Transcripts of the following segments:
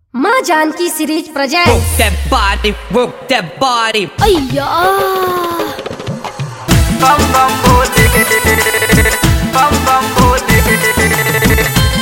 माँ जानकी series Work present that body, work that body. अय्या bum bum bole bum bum bole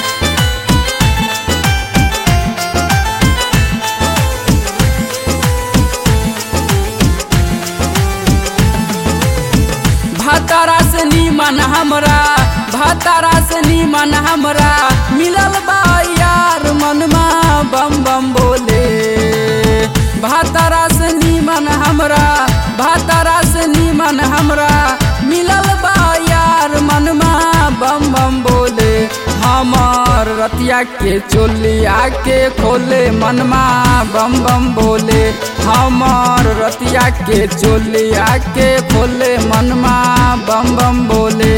भातारा से नीमन हमरा भातारा से नीमन हमरा मिलल बा यार मनमा बम बम बोले भातारा से नीमन हमरा भातारा से नीमन हमरा मिलल बा यार मनमा बम बम बोले हमार रतिया के चोलिया के खोले मनमा बम बम बोले हमार रतिया के चोलिया के खोले मनमा बम बम बोले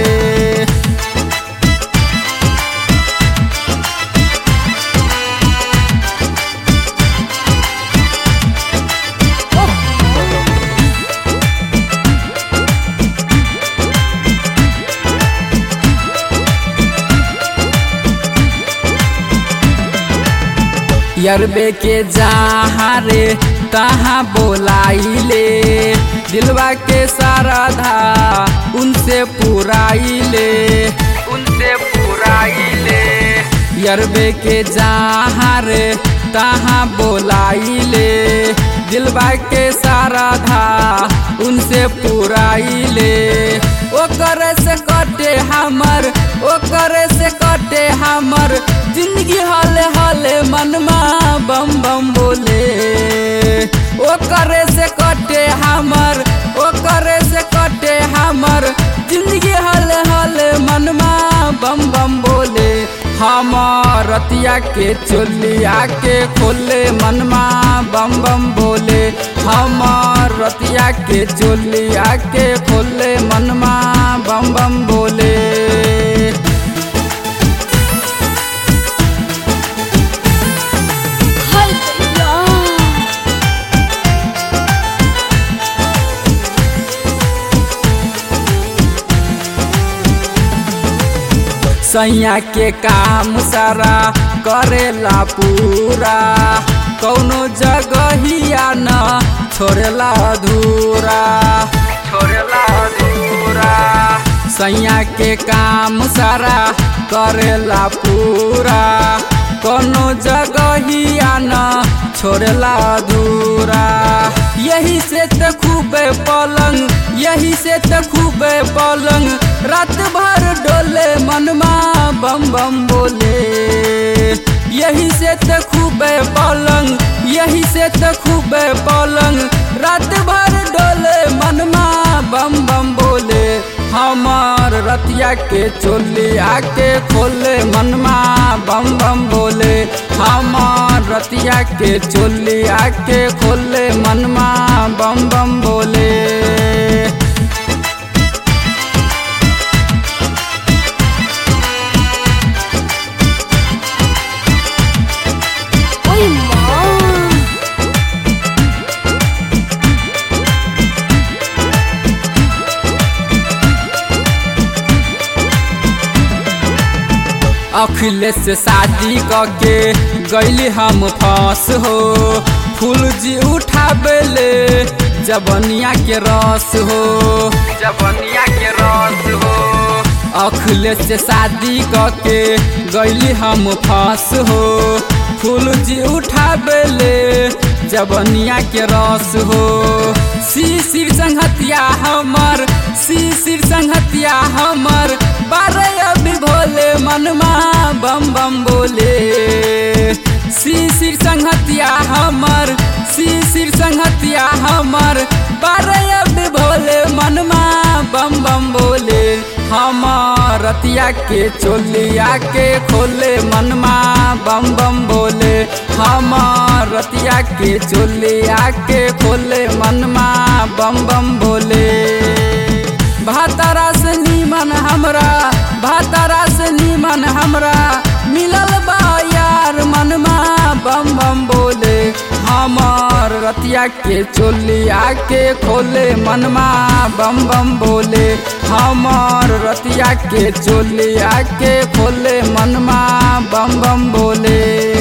यरबे के जहाँ रे तहाँ बोलाइले दिलवा के सारा धा उनसे पुराइले उनसे पुराइले यरबे के जहाँ रे तहाँ बोलाइले दिलवा के सारा धा उनसे पुराइले ओकर से कटे हमर ओकर से कटे हमर जिंदगी हले हले मनमा बम बम बोले ओकर से कटे हमर ओकर से कटे हमर जिंदगी हले हले मनमा बम बम बोले हमार रतिया के चोलिया के खोले मनमा बम बम बोले हमार रतिया के चोलिया के खोले मनमा बम बम बोले हाय भैया सैया के काम सारा करेला पूरा कौनो जगहिया न छोड़ेला अधूरा छोड़ला अधूरा सैया के काम सारा करेला पूरा कोनो जगहिया न छोड़ेला अधूरा यही से त खूबे पलंग यही से त खूबे पलंग रात भर डोले मनमा बम बम बोले यही से त खूबे पलंग यही से त खूबे पलंग रात भर डोले मनमा बम बम बोले हमार रतिया के चोलिया के खोले मनमा बम बम बोले हमार रतिया के चोलिया के खोले मनमा बम बम बोले ओय माँ अखिलेश से शादी करके गैली हम फंस हो फूल जी उठाबेले जबनिया के रस हो जबनिया के रस हो अखिलेश से शादी करके गैली हम फंस हो फूल जी उठाबेले जबनिया के रस हो शिशिर संहतिया हमर शिशिर संहतिया हमर बारह अभी भोले मनमा बम बम बोले शिशिर संहतिया हमर शिशिर संहतिया हमर बारह अभी भोले मनमा बम बम बोले हमार रतिया के चोलिया के खोले मनमा बम बम बोले हमार रतिया के चोलिया के खोले मनमा बम बम बोले भातारा से नीमन हमरा भातारा से नीमन हमरा मिलल बा यार मनमा बम बम बोले हमार रतिया के चोलिया के खोले मनमा बम बम बोले हमार रतिया के चोलिया के खोले मनमा बम बम बोले